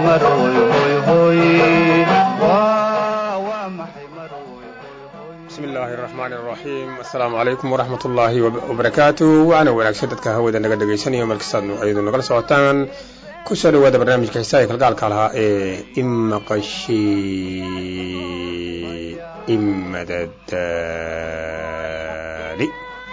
asalaamu calaykum waraxmat ullaahi wabarakaatu waana wanaagsan dadka hawada naga dhegaysanaya markastaad ayadu nagala socotaan ku soo dhawaada barnaamijka xisaaya kalgaalka lahaa ee imaqashi imadadaali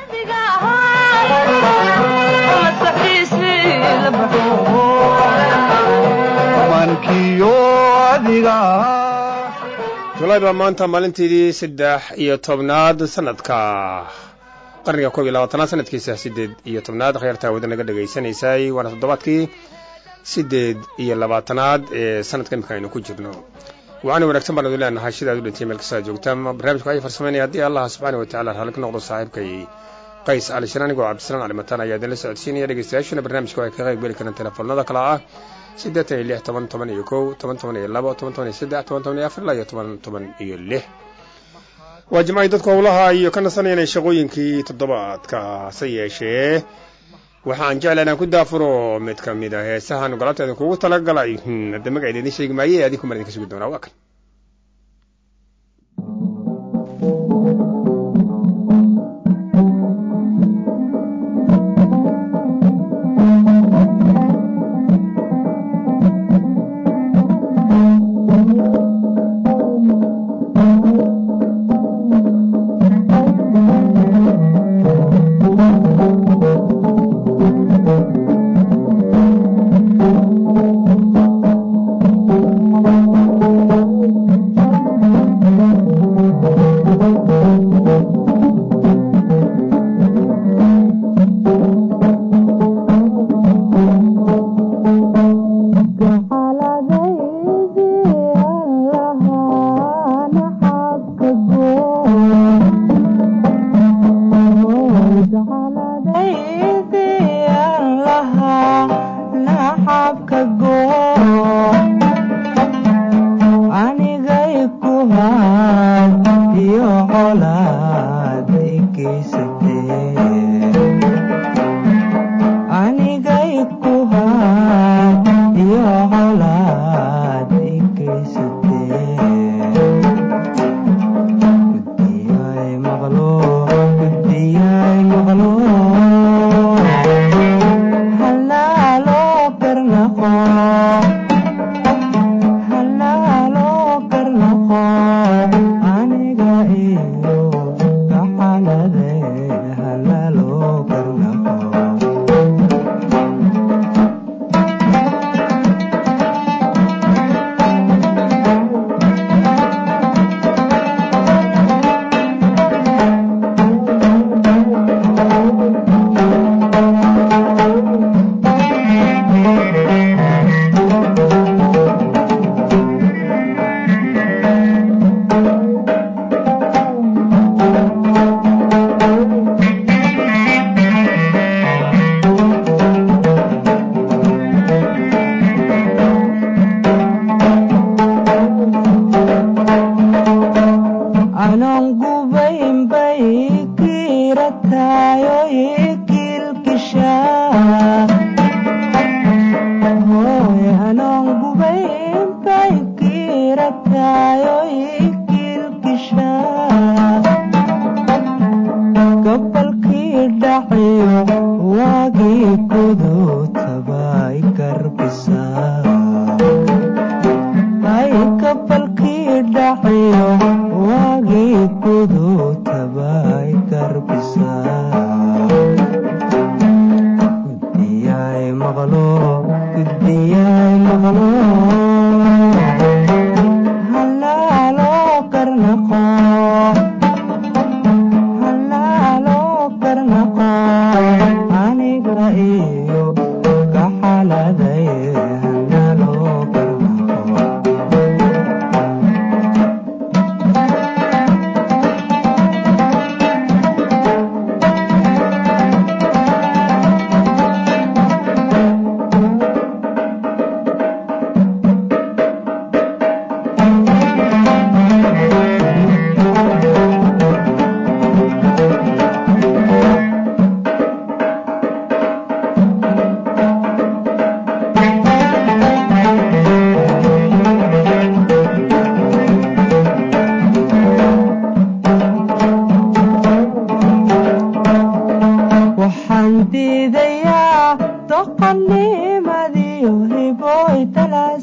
julaay baa maanta maalinteedii saddex iyo tobnaad sanadka qarniga koob iyo labaatanaad sanadkiisa siddeed iyo tobnaad khayaarta hawada naga dhegaysanaysay waana toddobaadkii siddeed iyo labaatanaad ee sanadka imika aynu ku jirno waxaana wanaagsan baan idin leenahay sidaad u dhintay meel kastaa joogtaan barnaamijku waxay farsameynaya haddii allah subxaana wa tacala raalli ka noqdo saaxiibkay qays cali shir anigoo cabdisalaan calimataan ayaa idinla socodsiinaya dhegeystayaashuna barnaamijka waxay ka qayb geli karaan telefoonada kale ah siddeetan iyo lix toban toban iyo kow toban toban iyo labo toban toban iyo saddex toban toban iyo afar ilaa iyo toban toban iyo lix waa jimcay dadku howlaha iyo ka nasanayana shaqooyinkii toddobaadka hase yeeshee waxaan jecla inaan ku daafuro mid ka mid a heesahan galabteeda kugu talagalay hadda magaceeda idin sheegi maaye adinku mar idinka sugi doonaa waa kan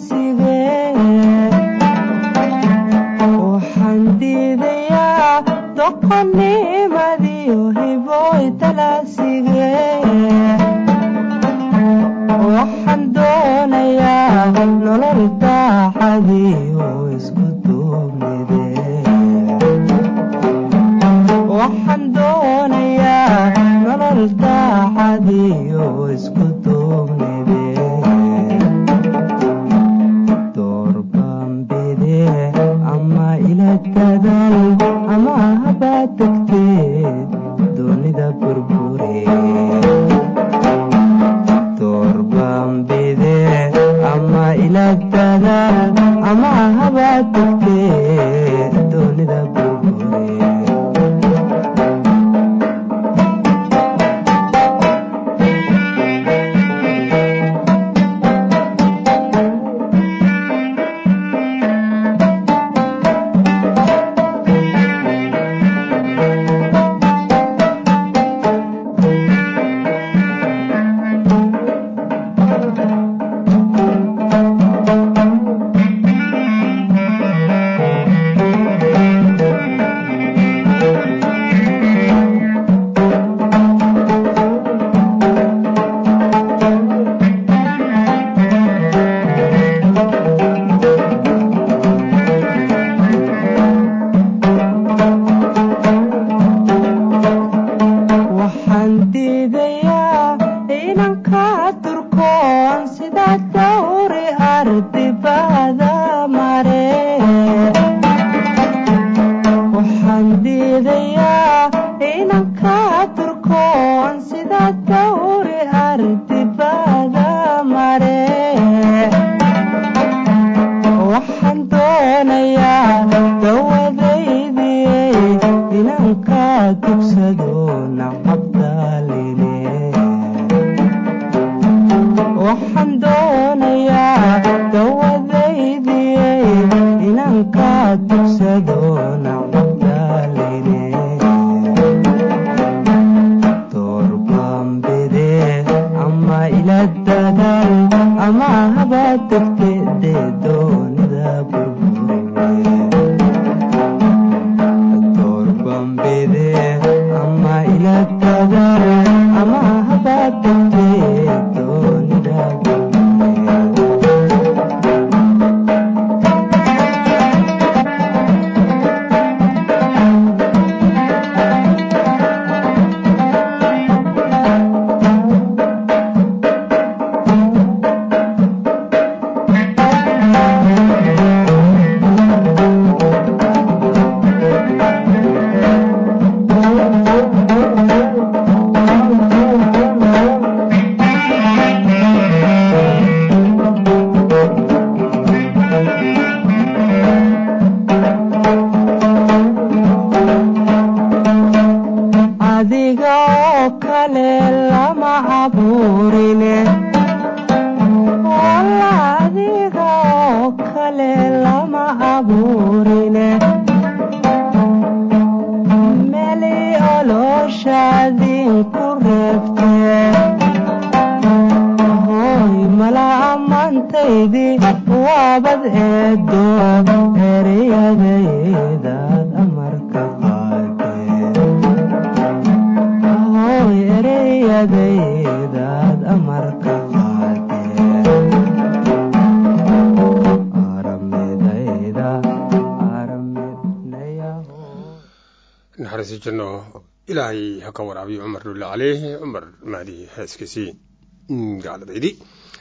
ilaahay ha ka waraabiyo cumar dhulle caleyh cumar mahdi heeskiisii gaaladaydii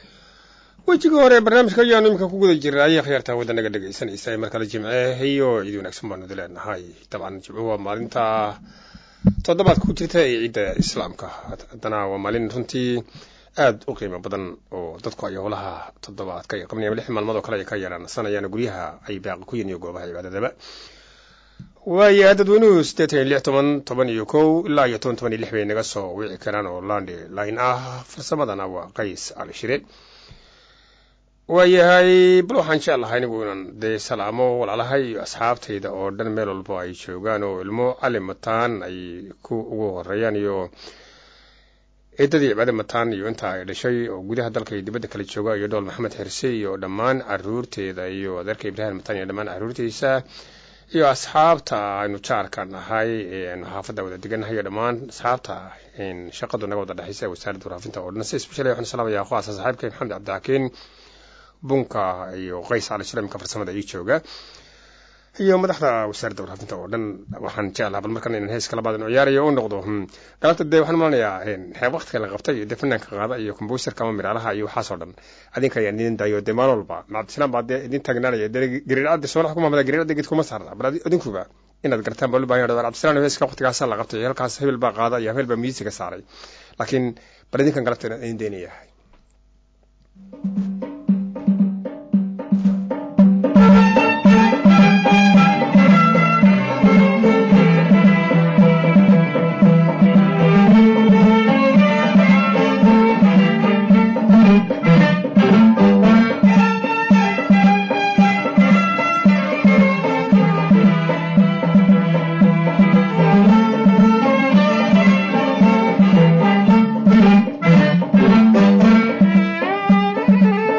wejiga hore barnaamijka ayaanu iminka ku guda jirnay akhyaarta wadanaga dhegaysanaysa mar kale jimce iyo ciid wanaagsan baanu idi leenahay dabcan jimco waa maalinta toddobaadka ku jirta ee ciidda islaamka haddana waa maalin runtii aad u qiimo badan oo dadku ay howlaha toddobaadka ay qabnayaan lix maalmood oo kale ay ka yaraansanayaan guryaha ay baaqi ku yihin iyo goobaha cibaadadaba waaya dadweynuhu siddeetan iyo lix toban toban iyo kow ilaa iyo toban toban iyo lix bay naga soo wici karaan oo landi line ah farsamadana waa qays cali shire waayahay bal waxaan jeclahay anigu inaan dee salaamo walaalahay iyo asxaabtayda oo dhan meel walbo ay joogaan oo ilmo cali mataan ay ku ugu horeeyaan iyo ciidadii cibaade mataan iyo inta ay dhashay oo gudaha dalka iyo dibadda kala jooga iyo dhool maxamed xirse iyo dhammaan caruurteeda iyo adeerka ibraahim mataan iyo dhammaan caruurtiisa iyo asxaabta aynu jaarka nahay aynu xaafadda wada degannahay iyo dhammaan asxaabta shaqadu naga wada dhexaysa ee wasaaradda waraafinta oo dhan si isbeshal waxaan salaamayaa kuwaasa saaxiibkay maxamed cabdixakiin bunka iyo qays cali shiremka farsamada ii jooga iyo madaxda wasaaradda waraafinta oo dhan waxaan jeclaa bal markan inaan heeska labaad inu ciyaarayo u noqdo galabta dee waxaan malanayaa xeeb waqtiga la qabtay iyo dee fanaanka qaada iyo kombuuserka ama miraalaha iyo waxaasoo dhan adinka ayaan idin daayo dee maalin walba macabdisalaam baa dee idin taagnaanaya dee gariircadda soonax ku maamada gariircadda geed kuma saarna bal adinkuba inaad gartaan baa loo baahan yahay cabdisalaam heeska waqtigaasaa la qabtay halkaas hebel baa qaada iyo hebel baa miisiga saaray laakiin bal idinkan galabta inaan idin daynayahay Thank you.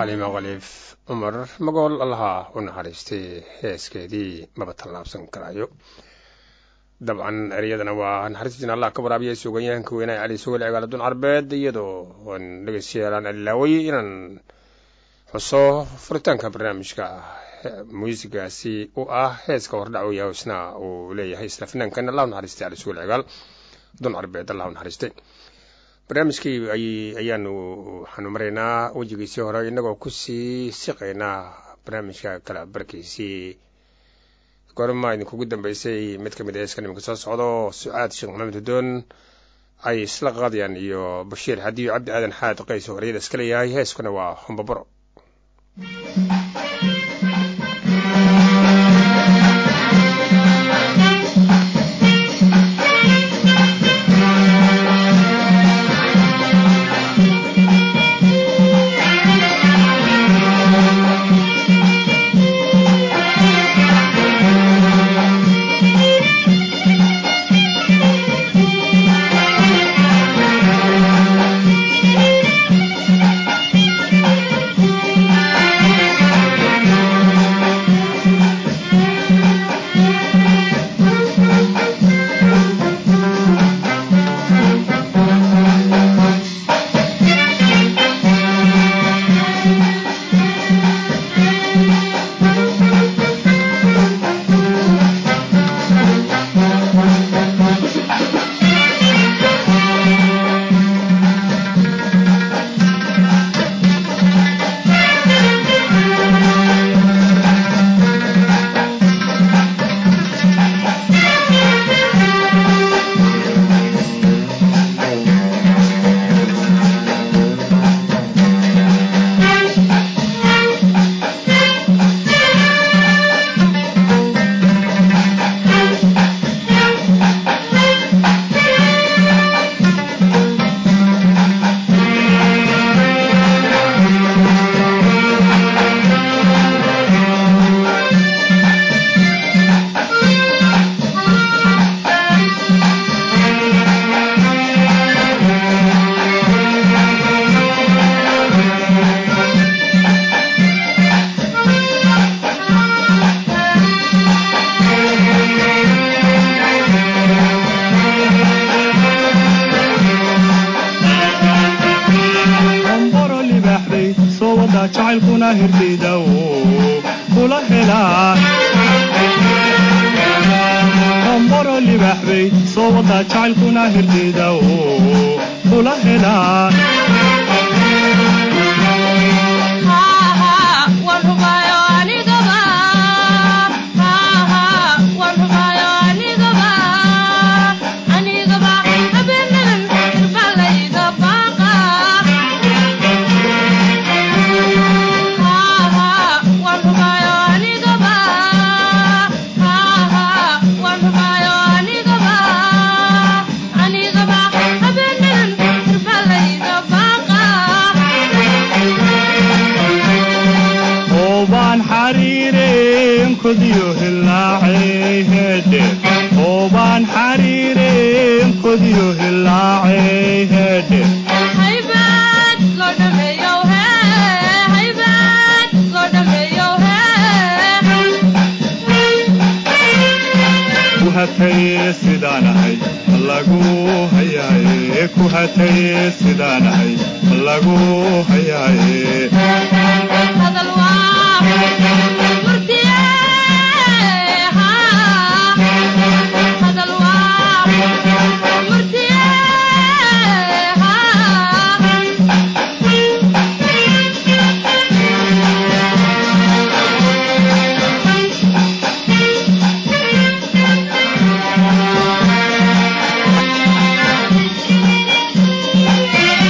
xaliimo khaliif cumar magool allaha u naxariistay heeskeedii maba tallaabsan karaayo dabcan ereyadana waa naxariistina allah ka waraabiya suuganyahanka weynaha cali sugol cigaaladun carbeed iyadoo aan dhegeystayaal alilaaway inaan xuso furitaanka barnaamijka muusigaasi u ah heeska hordhac u yahay isna uu leeyahay isla finaankan allah u naxariistay cali sugol cigaal dun carbeed allah u naxariistay barnaamijkii ayaanu waxaanu maraynaa wejigiisii hore innagoo kusii siqaynaa barnaamijka kala barkiisii gorma idinkugu dambeysay mid ka mid a heeskan iminka soo socdo sucaad sheekh maxamed hudoon ay isla qaadayaan iyo bashiir xadiyo cabdi aadan xaad qays oo horyada iska leeyahay heeskuna waa hombabaro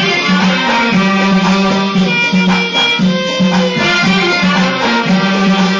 Thank you.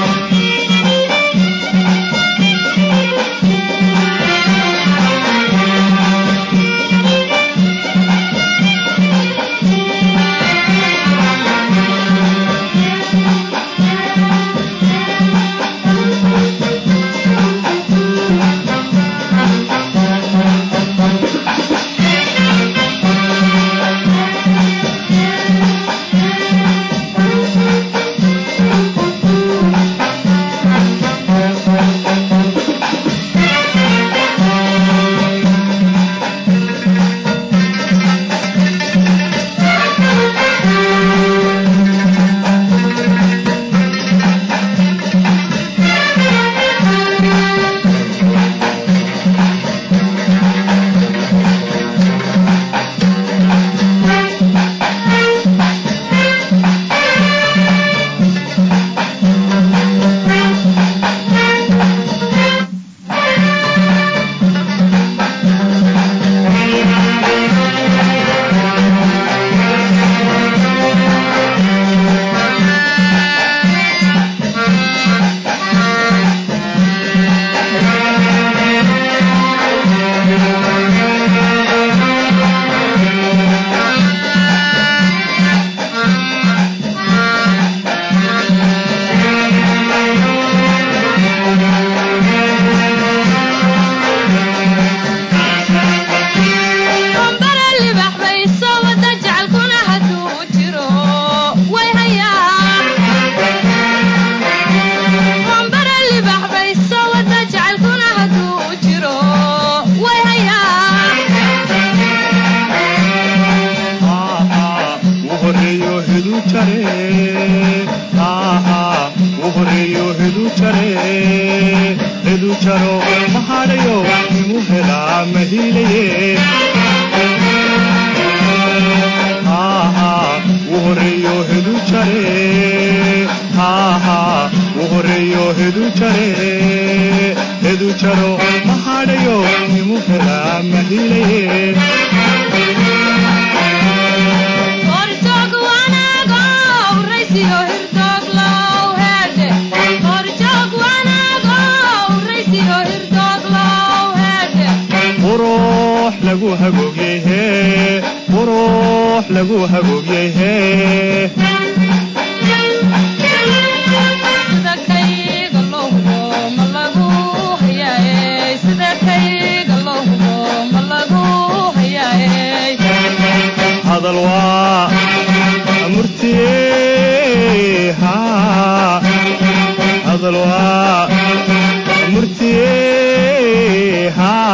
hedu jare hedu jaro mahadhayo nimu helaa mahilaye qurux lagu hagoogyehe qurux lagu hagoogyehe hadal waa murtiye hadal waa murtiye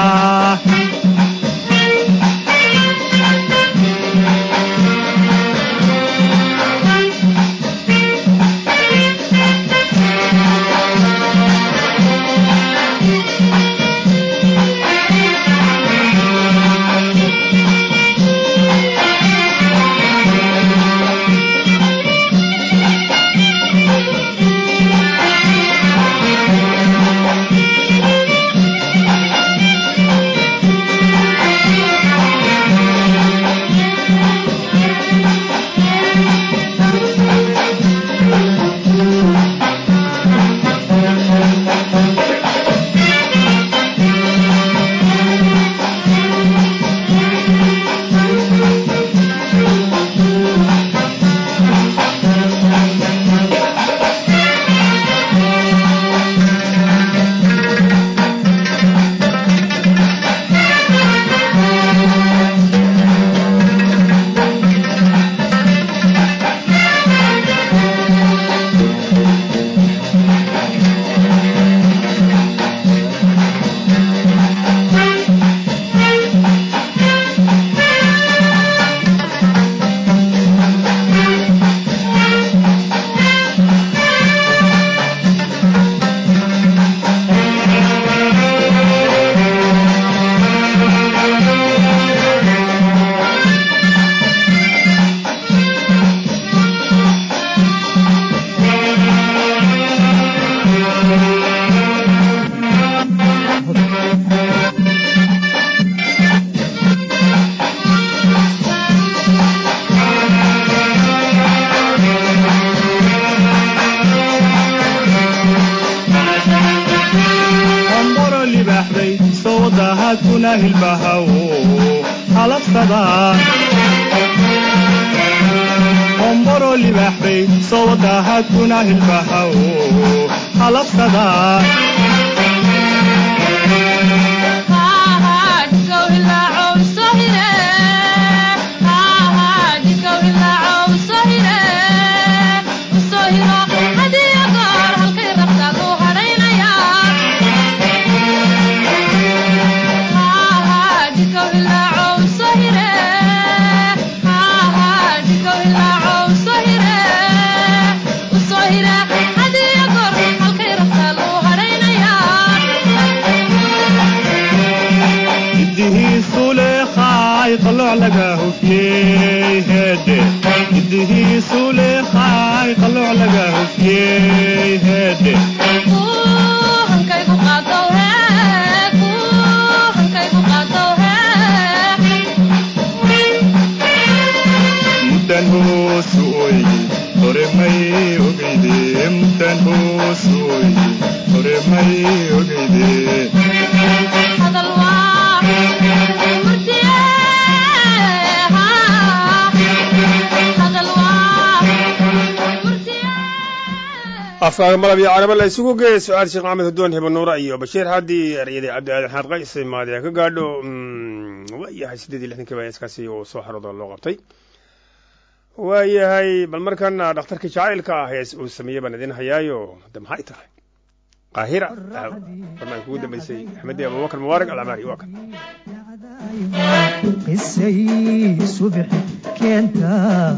omboro libaxday sowdahadkuna hilbahaw halafsada omboro libaxday sowdahadkuna hilbahaw halafsada idihiisu leeqaay qalooc laga hufyey heedhe idihiisu leeqaay qalooc laga hufyey heedhe muddan hoosu oy hore may ogeyde muddan hoosu oy hore may ogeyde afkaaga malab iyo carabo la isugu geeya su-aal sheekh maxamed hudoon hibanuura iyo bashiir xaddi eryadii cabdi aadan xaad qays maadiya ka gaadho waayahay siddeed iyo lixdankii baa iskaasi uu soo xaroodo loo qabtay waayahay bal markana dhakhtarkii jacaylka ah hees uu sameeyey baan idin hayaayo de maxay tahay qaahira barnaamij kugu dambeysay axmedi abubakar mubaarak alcamaari waa kan qisay subax keenta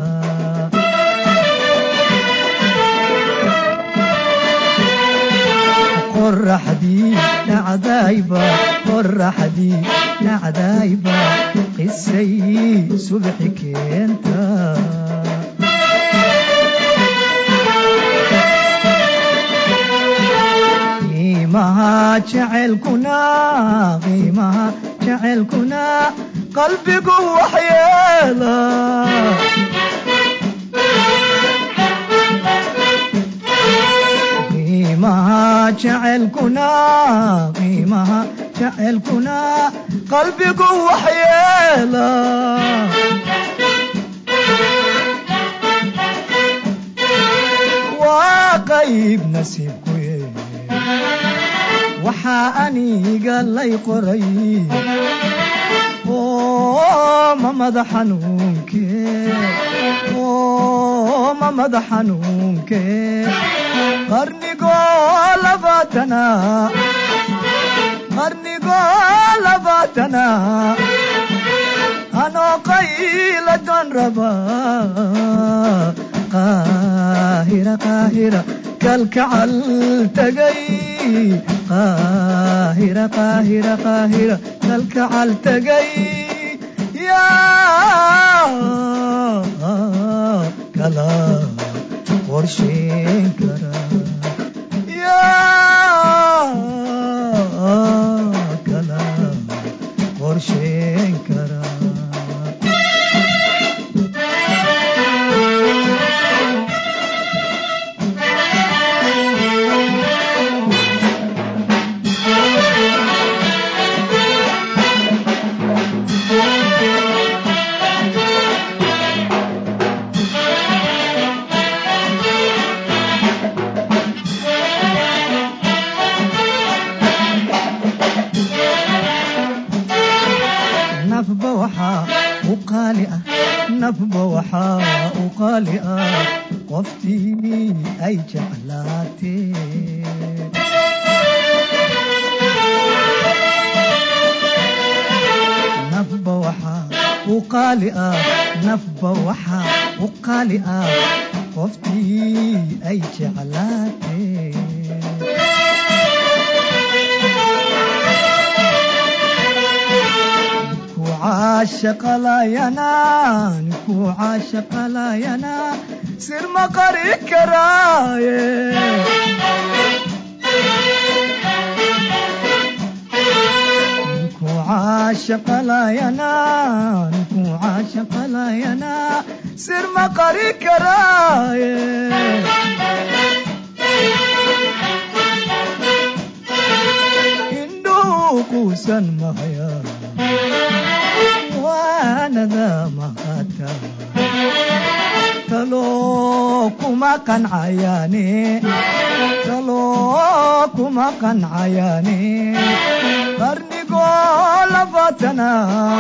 qoraxdii dhacdayba qoraxdii dhacdayba qisay subax keenta jacaylkuna qiimaha jacaylkuna qalbigu waxyeela qiimaha jacaylkuna qiimaha jacaylkuna qalbigu waxyeela waa qayb nasiibku waxaa aniga lay qoray oo ma mada xanuunke oo ma mada xanuunke qarnigoo labaatana qarnigoo labaatana anoo qayla doon raba qaahira qaahira kalkacal tagay qaahira qaahira qaahira kalkacal tagay yaa kala qorsheyn kara yaa kala qorsheyn kara nafba waxaa u qaali ah nafba waxaa u qaali ah qoftii ay jeclaatee nafba waxaa u qaali ah nafba waxaa u qaali ah qoftii ay jeclaatee caashaqalayanaa ninkuu caashaqalayanaa sir ma qari karaaye ninkuu caashaqalayanaa ninkuu caashaqalayanaa sir ma qari karaaye indhuu quusan mahayaa waanada mahata taloo kuma qancayaane taloo kuma qancayaane qarnigoo labaatana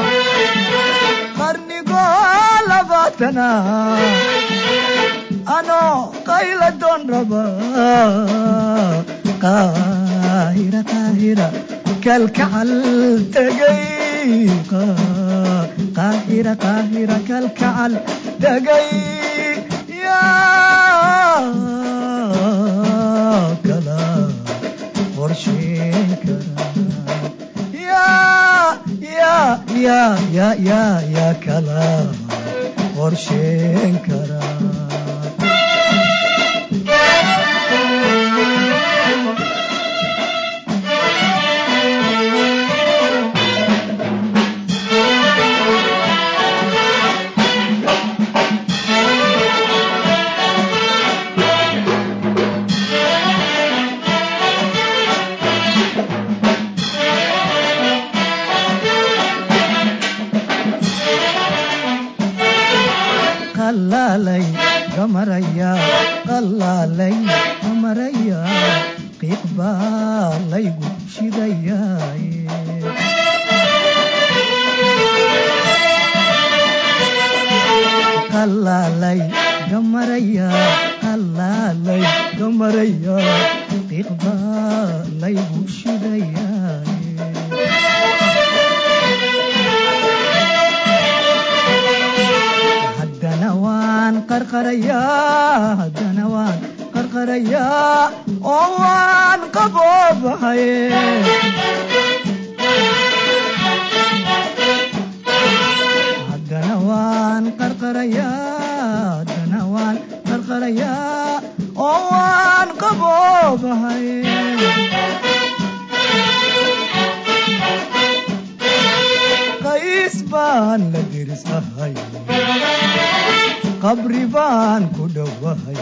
qarnigoo labaatana anoo qayla doon raba qaahira qaahira kalkacal tegay qaahira qaahira kalkacal tegay yaa kala qorsheyn kara yaa yaa yaa yaa yaa yaa kala qorsheyn kara qalaalay gamaraya qalaalay gamaraya qiiq baa laygu shidayaaye qalaalay gamaraya qalaalay gamaraya qiiq baa laygu shidayaaye haddana waan qarqarayaa haddana waan qarqarayaa oo waan qaboobahay haddana waan qarqarayaa haddana waan qarqarayaa oo waan qaboobahay qays ahay qabri baan ku dhowahay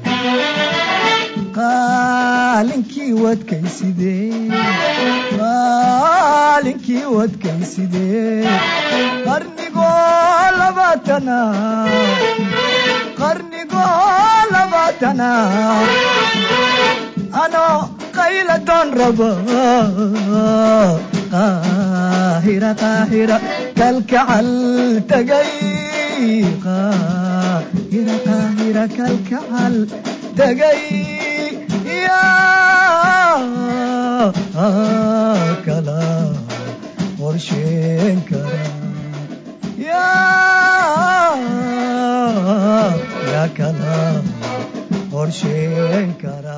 qaalinkii wadkaysidee qaalinkii wadkaysidee qarnigoo labaatana qarnigoo labaatana ano qayladoon raba qaahira qaahira kalkacal tagay qaahira qaahira kalkacal tagay yaa kala qorsheen kara yaa yaa kala qorsheyn kara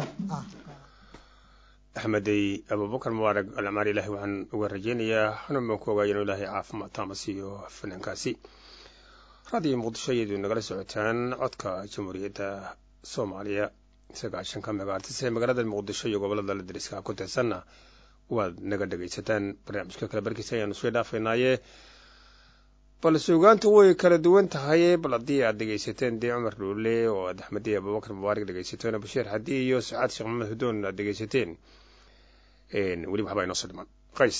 axmedey abubakar mubaarag alcamaar ilaahay waxaan uga rajeynayaa xanuun baan ku ogaaya inuu ilaahay caafimaad taama siiyo fanaankaasi raadiyo muqdisho iyadu nagala socotaan codka jamhuuriyadda soomaaliya sagaashanka megaartis ee magaalada muqdisho iyo gobolada la dariska ku tirsanna waad naga dhegaysataan barnaamijka kale barkiisa ayaanu sii dhaafaynaaye bal suugaantu way kala duwan tahay bal haddii aad dhegaysateen dee cumar dhuule oo aad axmediya abubakar mubaarak dhegaysateen bashiir xadi iyo sacaad sheekh maxamed hudoon aad dhegaysateen weli waxbaa inoo soo dhiman qays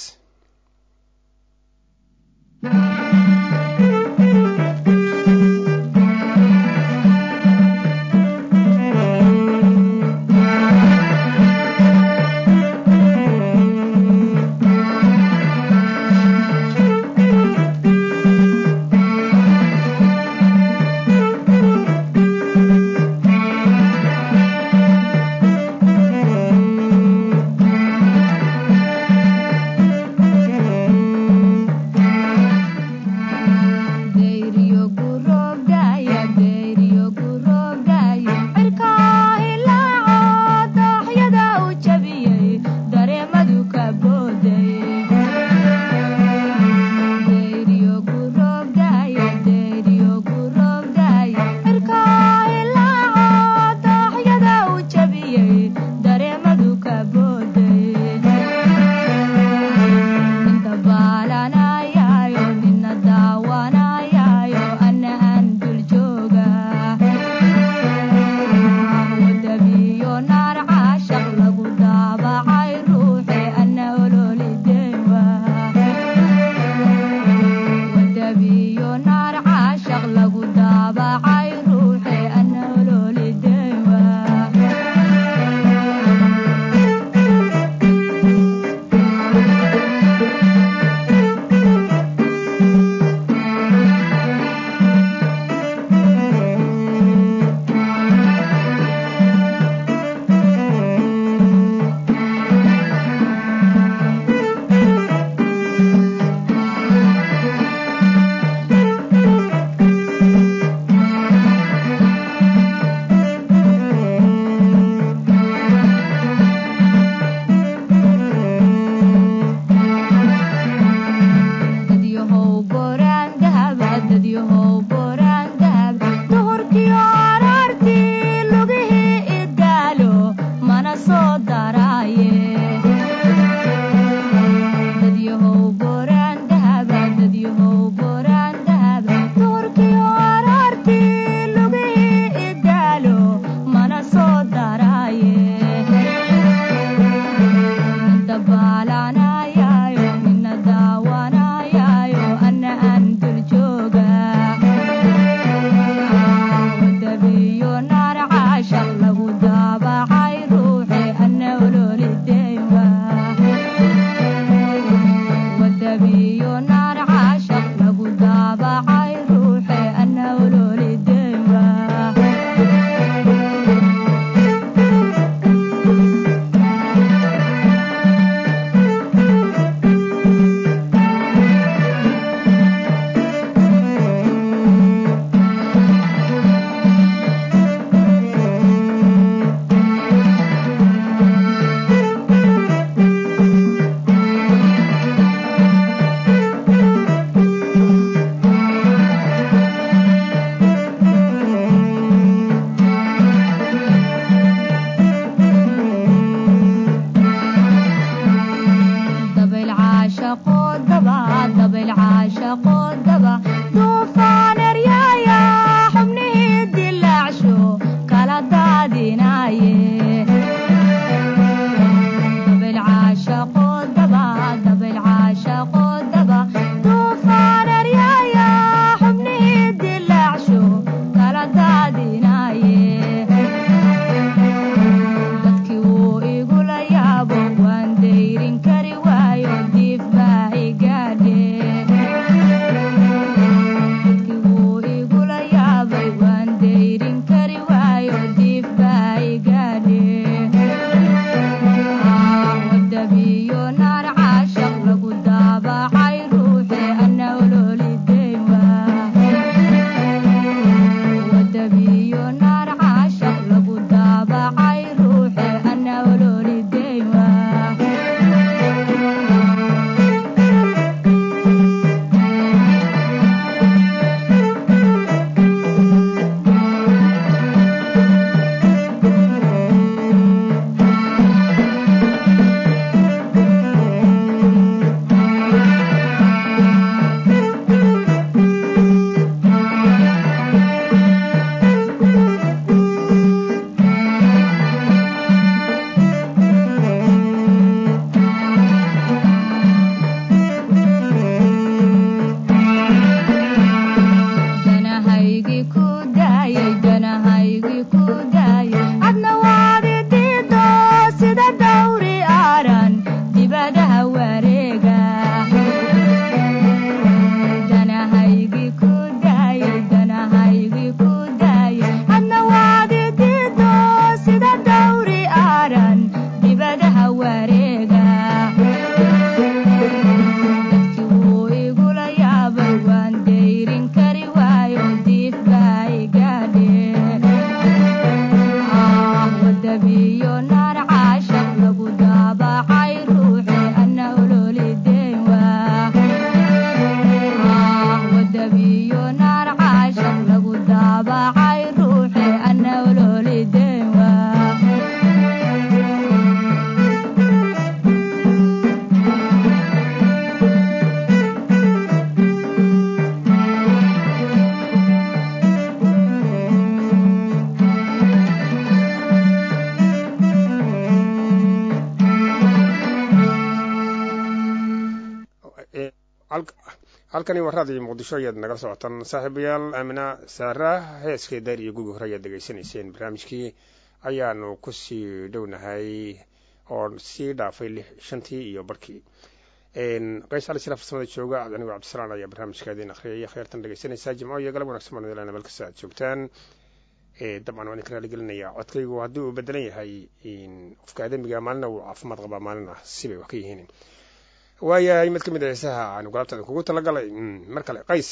halkani waa raadiyo muqdisho ayaad nagala socotaan saaxiibayaal aamina saara heeskee daar iyo gugi hore ayaad degeysanayseen barnaamijkii ayaanu kusii dhownahay oo sii dhaafay shantii iyo barkii qays cali sila farsamada jooga anigo cabdisalaan ayaa barnaamijka idin akhriyaya kheyrtan dhegeysanaysaa jimco iyo galab wanagsan baan ilana meel kasta aad joogtaan dabcan waan idin raaligelinaya codkaygu haddii uu bedelan yahay qofka aadamiga maalina uu caafimaad qabaa maalina sibay wax ka yihiin waayahay mid ka mid a heesaha aanu galabta kugu talagalay mar kale qays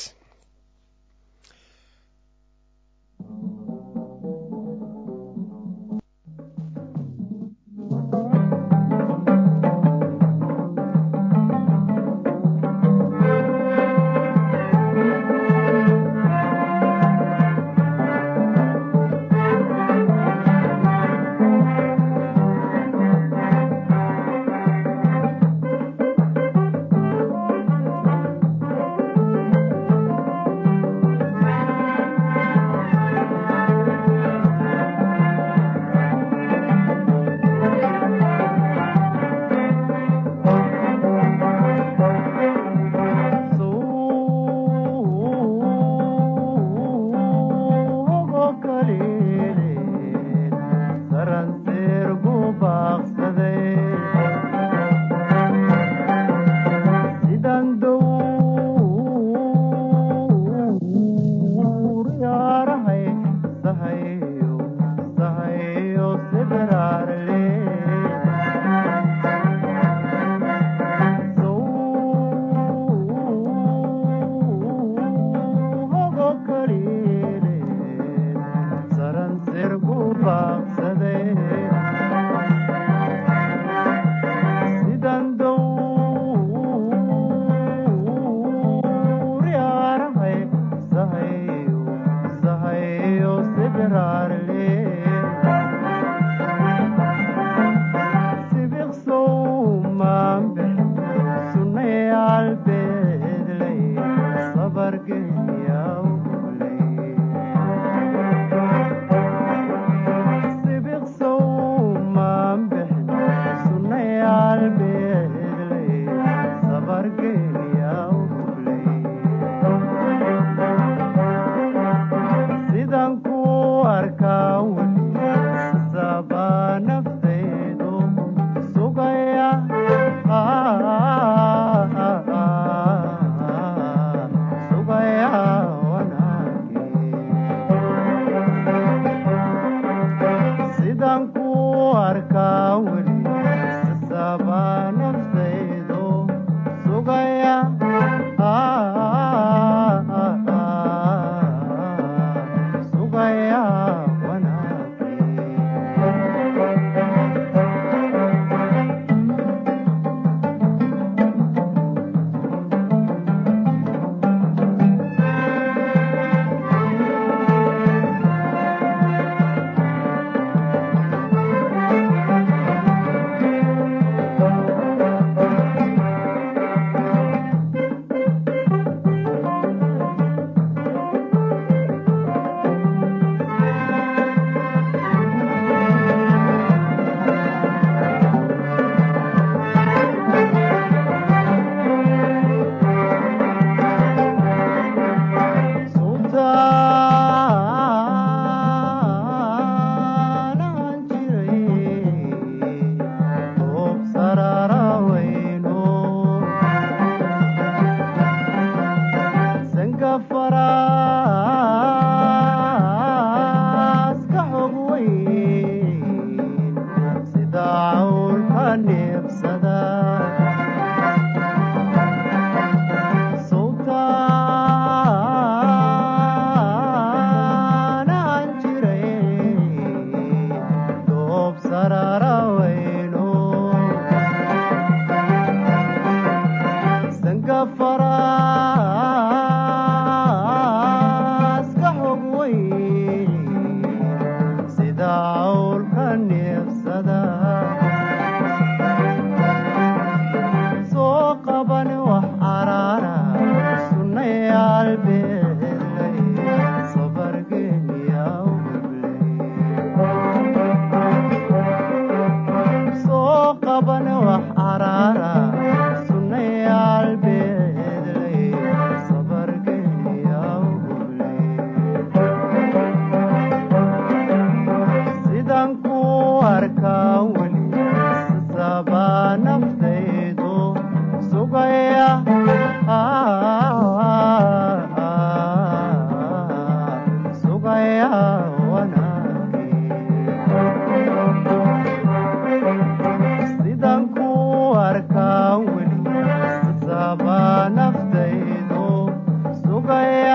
sidan ku arkaa weli sabaa naftaydu sugaya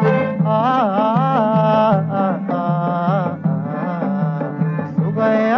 sugaya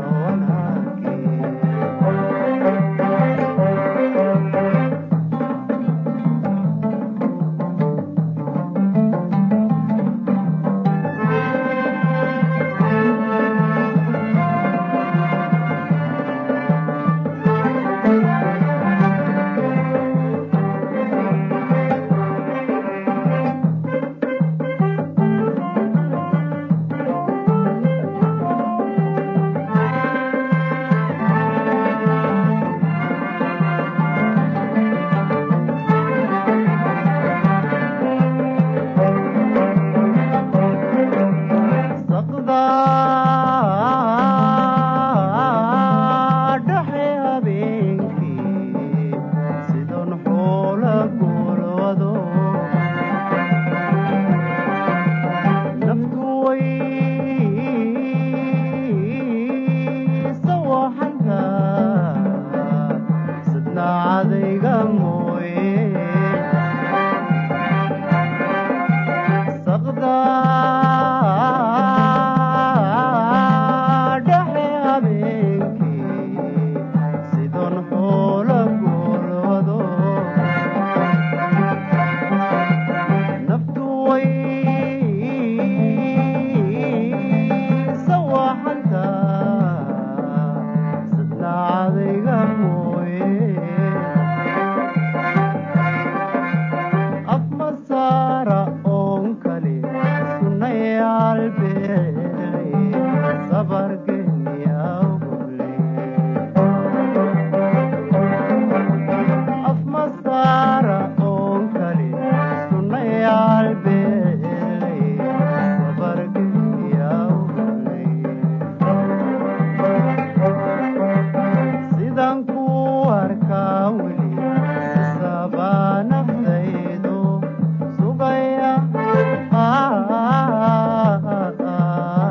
saqda dhexe habeenkii sidon xoola guulwado naftu way sawaxanta sidna cadayga mooye saqda dhexe habeenkii sidon xoola guulwado naftu way sawaxanta sidna cadayga mooye afmasaara oon kale sunayaal beelay sabargenyaawle afmasaara oon kale sunayaal beelay sabargenyaawle sidan ku arkaa weli sabaa naftaydu sugaya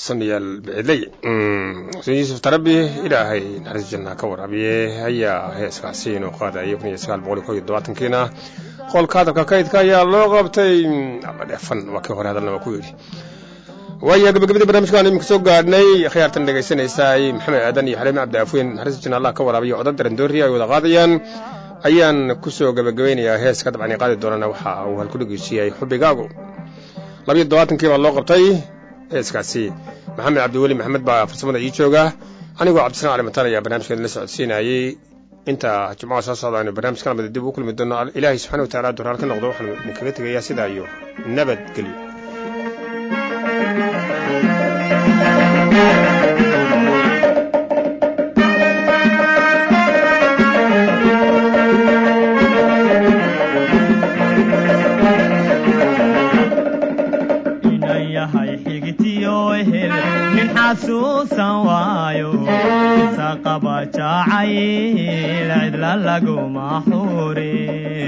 sanayaal biciley xuseen yuusuf tarabi ilaahay naxariis janna ka waraabiye ayaa heeskaasi inuu qaadayay kun iyo sagaal boqol iyo kow iyo todobaatankiina qolka hadalka kaydka ayaa loo qabtay ama dheefan waa kii hore hadalna waa ku yidhi waaya gabagabadii barnaamijkaan iminka soo gaadhnay khiyaartan dhegaysanaysaay maxamed aadan iyo xaliime cabdi afweyn naxariis janna allah ka waraabiya codad darandoori ay wada qaadayaan ayaan kusoo gabagabeynayaa heeska dabcan ay qaadi doonana waxa uu halkudhegeysu yahay xubigaagu labiyo todobaatankii baa loo qabtay heeskaasi maxamed cabdiweli maxamed baa farsamada ii jooga anigoo cabdisalaan cali mataan ayaa barnaamijkeeda la socodsiinayey inta jimcaha soo socda aynu barnaamijka lamida dib ugu kulmi doono ilaahay subxana wa tacala duraal ka noqdo waxaanu idinkaga tegayaa sidaa iyo nabadgelyo inan yahay xigtiyo ehel nin xasuusan waayo isa qaba jacayl cidla laguma xure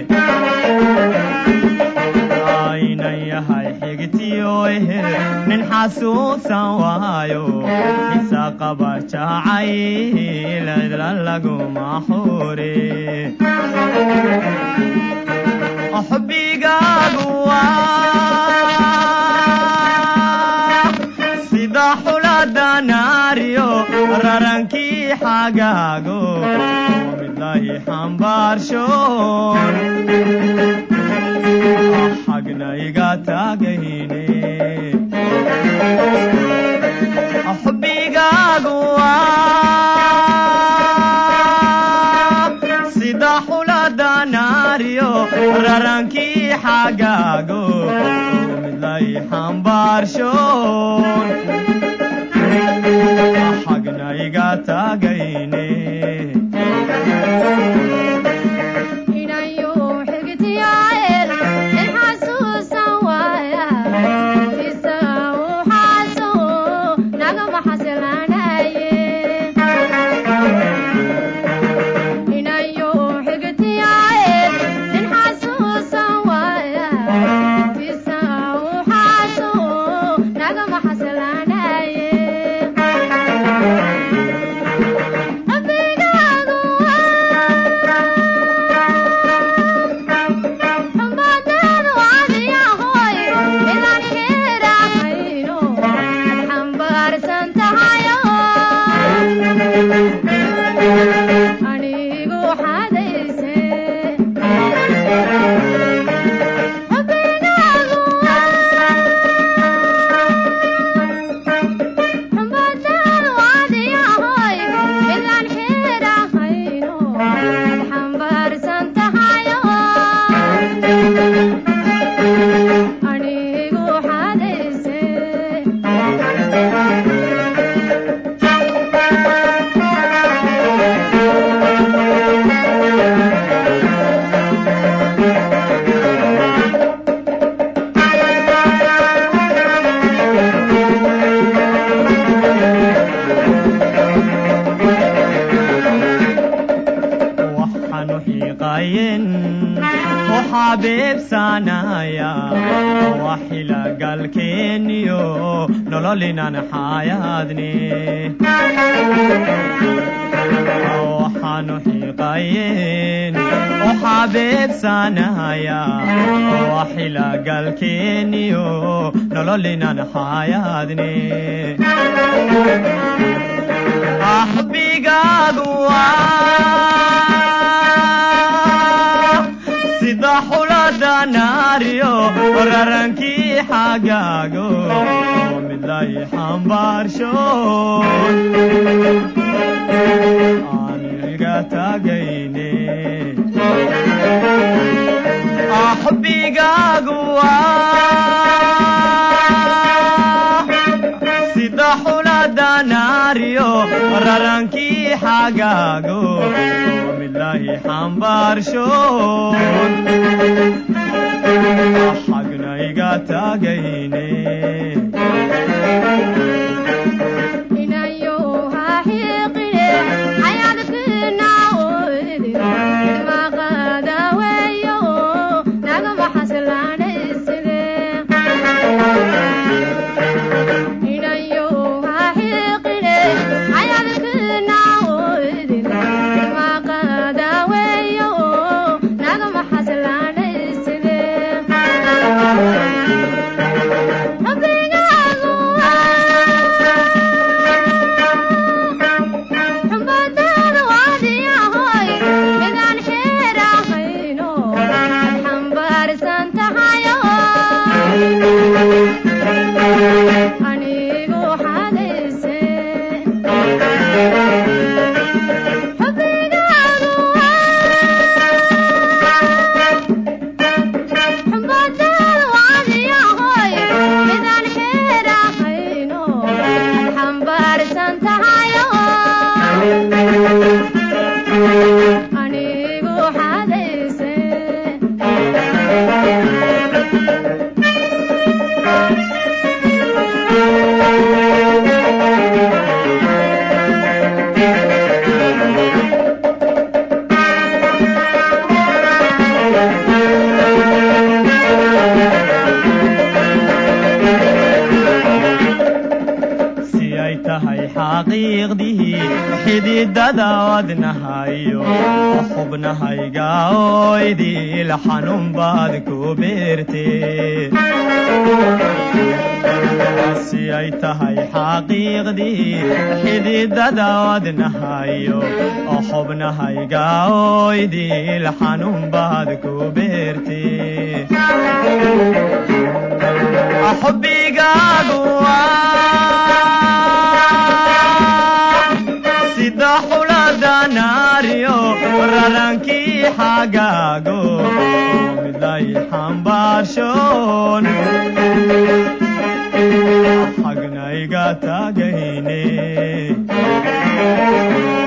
inan yahay xigtiyo ehel nin xasuusan waayo isa qaba jacayl cidla laguma xure xubigaagu waa sida xulada naariyo rarankii xagaago midlahi xambaarshoon xagna iga taagayne xubigaagu waa sida xulada naariyo rarankii xagaago midlay xambaarshoon xagna iga taagayne inayu xigtiyael in xasuusan waaya isaga u xaaso nagama xasilaanaye inayu xigtiyael in xasuusan waaya isaga u xaaso nagama xasilaanaye Abigaagu xumadeedu adiyahoy midaan xidhaahayno ad xambaarsan tahayo anigu xadayse Abigaagu xumadeedu adiyahoy midaan xidhaahayno ad xambaarsan tahayo anigu xadayse waxaanu xiiqayen u xabiibsanaya waxilagalkeeniyo nololinan xayaadne waxaanu xiiqayen u xabiibsanaya waxilagalkeeniyo nololinan xayaadne axbigaagu waa sida xulada naariyo rarankii xagaago midlay xambaarshoon aniga taagayne axbigaagu waa sida xulada naariyo rarankii xagaago midlahi xambaarshoon xagna iga taagayne inayu haxiiqine xayaadkina oydin maqada weeyo nagama xasilaanayside inayu xaqiiqdihii xididada wadnahayo xubnahayga oydil xanuun baad ku beertee si ay tahay xaqiiqdii xididada wadnahayo oo xubnahayga oydil xanuun baad ku beertee xubbigaagu sida xulada naariyo rarankii xagaago midlay xambaarshoon xagnayga taagayne